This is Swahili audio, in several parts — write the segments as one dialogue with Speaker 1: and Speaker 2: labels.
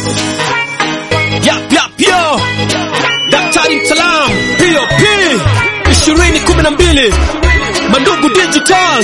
Speaker 1: Yap yap yo. Daktari Mtaalamu POP 2012 Mandugu Digital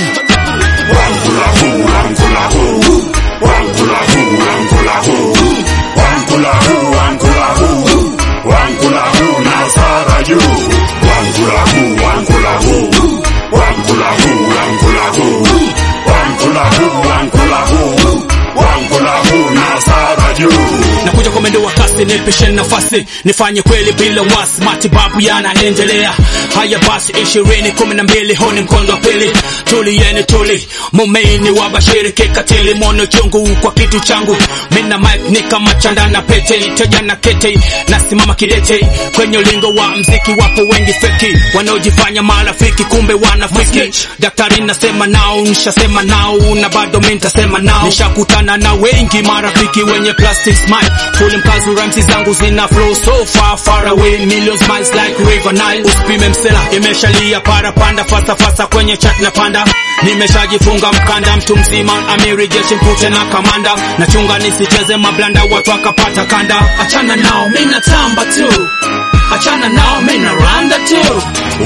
Speaker 1: nakuja kwa mwendo wa kasi, nipishe nafasi nifanye kweli bila wasi, matibabu yanaendelea. Haya basi, ishirini kumi na mbili huu ni mkondo wa pili. Tulieni tuli mumeini wa bashiri kikatili, mono chungu kwa kitu changu. Mina mic ni kama chanda na pete, teja na kete, nasimama kidete kwenye ulingo wa mziki. Wapo wengi feki wanaojifanya marafiki, kumbe wanafiki. Daktari nasema nao, nishasema nao na bado mimi nitasema nao. Nishakutana na wengi marafiki wenye plastic smile, kule mkazu rhymes zangu zina flow so far far away, millions miles like river Nile. Usipime msela, imeshalia para panda fasa fasa kwenye chat na panda. Nimeshajifunga mkanda, mtu mzima amiri jeshi mpute na kamanda, nachunga nisicheze mablanda, watu akapata kanda. Achana nao, mimi natamba tu, achana nao, mimi naranda tu.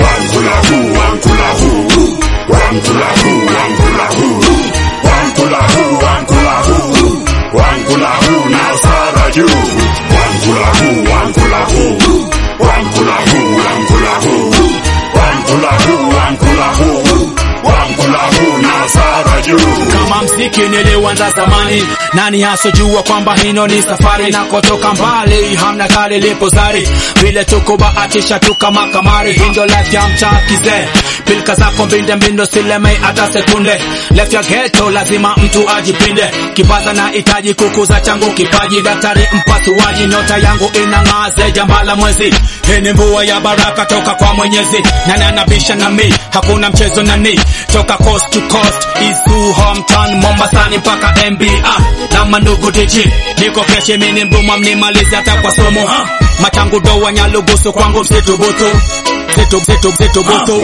Speaker 1: kama mziki niliuanza zamani, nani hasojua kwamba hino ni safari na kutoka mbali, hamna kale lipo zari vile tukubahatisha tu kama kamari, hindo life ya mtaa kizee, pilika zako mbinde mbindo silemei hata sekunde, life ya ghetto lazima mtu ajipinde, kipaza na itaji kukuza changu kipaji, daktari mpasuaji, nyota yangu inang'aa zeja mbala mwezi, hii ni mvua ya baraka toka kwa Mwenyezi, nani anabisha na mi, hakuna mchezo nani, toka coast to coast, isu hometown Mombasani mpaka NBA na mandugu DJ, niko keshe mini mbuma mnimalize hata kwa somo ha? machangu doa nyalugusu kwangu msitubutu msitu msitu msitubutu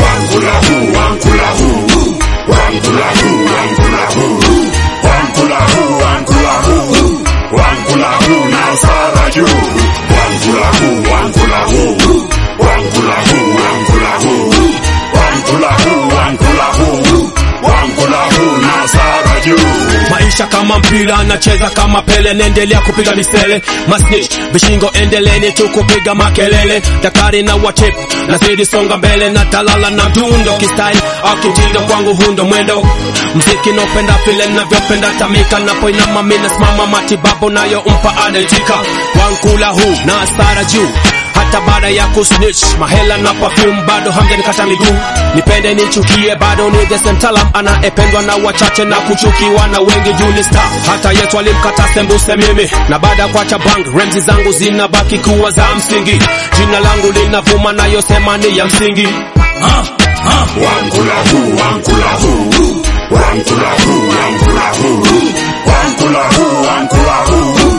Speaker 1: maisha kama mpira nacheza kama pele naendelea kupiga misele masnitch vishingo endeleni tu kupiga makelele daktari na watip nazidi songa mbele na talala na mdundo kisai au kitindo kwangu hundo mwendo mziki naopenda vile navyopenda tamika napoinama mina simama matibabu nayo mpa anayetika wankula huu na asara juu hata baada ya kusnitch mahela na perfume bado hamjanikata miguu nipende nichukie bado ni the same talam anaependwa na wachache na kuchukiwa na wengi juu ni star hata yetu alimkata sembuse mimi na baada ya kuacha bang remzi zangu zinabaki kuwa za msingi jina langu linavuma nayosema ni ya msingi ah, ah.
Speaker 2: Wankulahu, wankulahu, wankulahu, wankulahu, wankulahu,